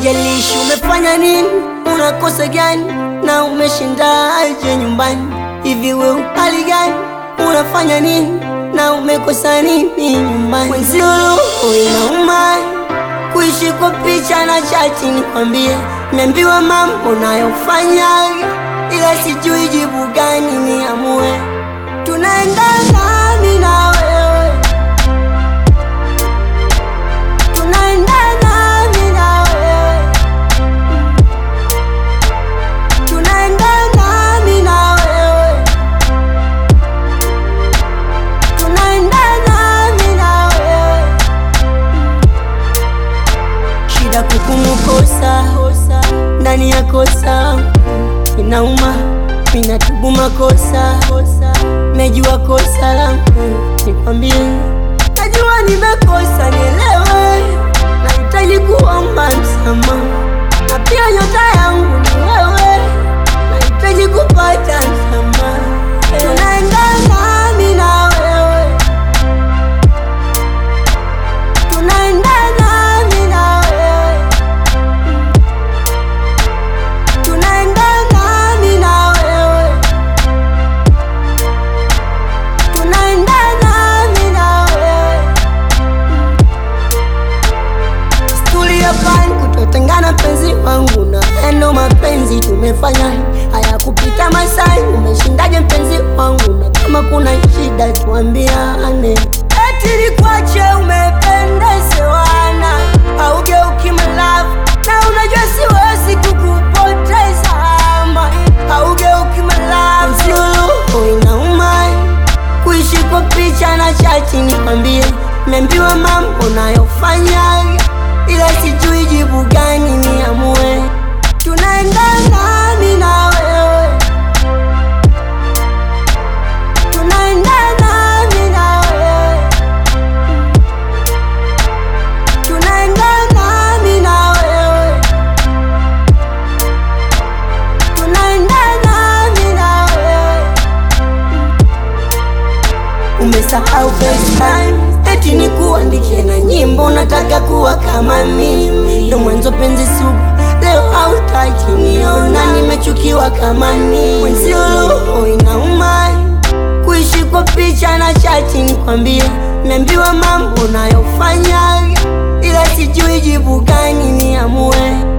Haijalishi umefanya nini, unakosa gani na umeshindaje nyumbani. Hivi we hali gani, unafanya nini na umekosa nini nyumbani? Mwenzio roho inauma kuishi kwa picha na chati, nikwambie, niambiwa mambo nayofanya, ila sijui jibu gani niamue. Tunaendana mimi na wewe, tunaendana mimi na wewe, tunaendana mimi na wewe, tunaendana mimi na wewe shida kukumukosa ndani ya kosa inauma, minatubu makosa, najua kosa langu, nikwambie, najua nimekosa, nielewe, nahitaji kuomba msamaha, na pia nyota yangu ni wewe, nahitaji kupata msamaha, tunaendana mimi na wewe tunaendana mimi na wewe, tunaendana mimi na wewe, tunaendana mimi na wewe. Stuli ya pani kutotengana, penzi wangu na endo, mapenzi tumefanya hayakupita masai. Umeshindaje mpenzi wangu? Na kama kuna shida tuambiane. Eti nikwache umependezewana, haugeuki malavu na unajua siwezi kukupoteza ama haugeuki malavu. Sio roho inauma kuishi kwa picha na chati, nikwambie, niambiwa mambo nayofanya, ila sijui jibu gani niamue. Tunaendana mimi na wewe, tunaendana mimi na wewe, tunaendana mimi na wewe, tunaendana mimi na wewe. Umesahau FaceTime eti ni kuandikie na nyimbo, nataka kuwa kama mimi, ndo mwanzo penzi sugu, leo hautaki niona, nimechukiwa kama mimi. Mwenzio roho inauma kuishi kwa picha na chati, nikwambie, niambiwa mambo nayofanya, ila sijui jibu gani niamue.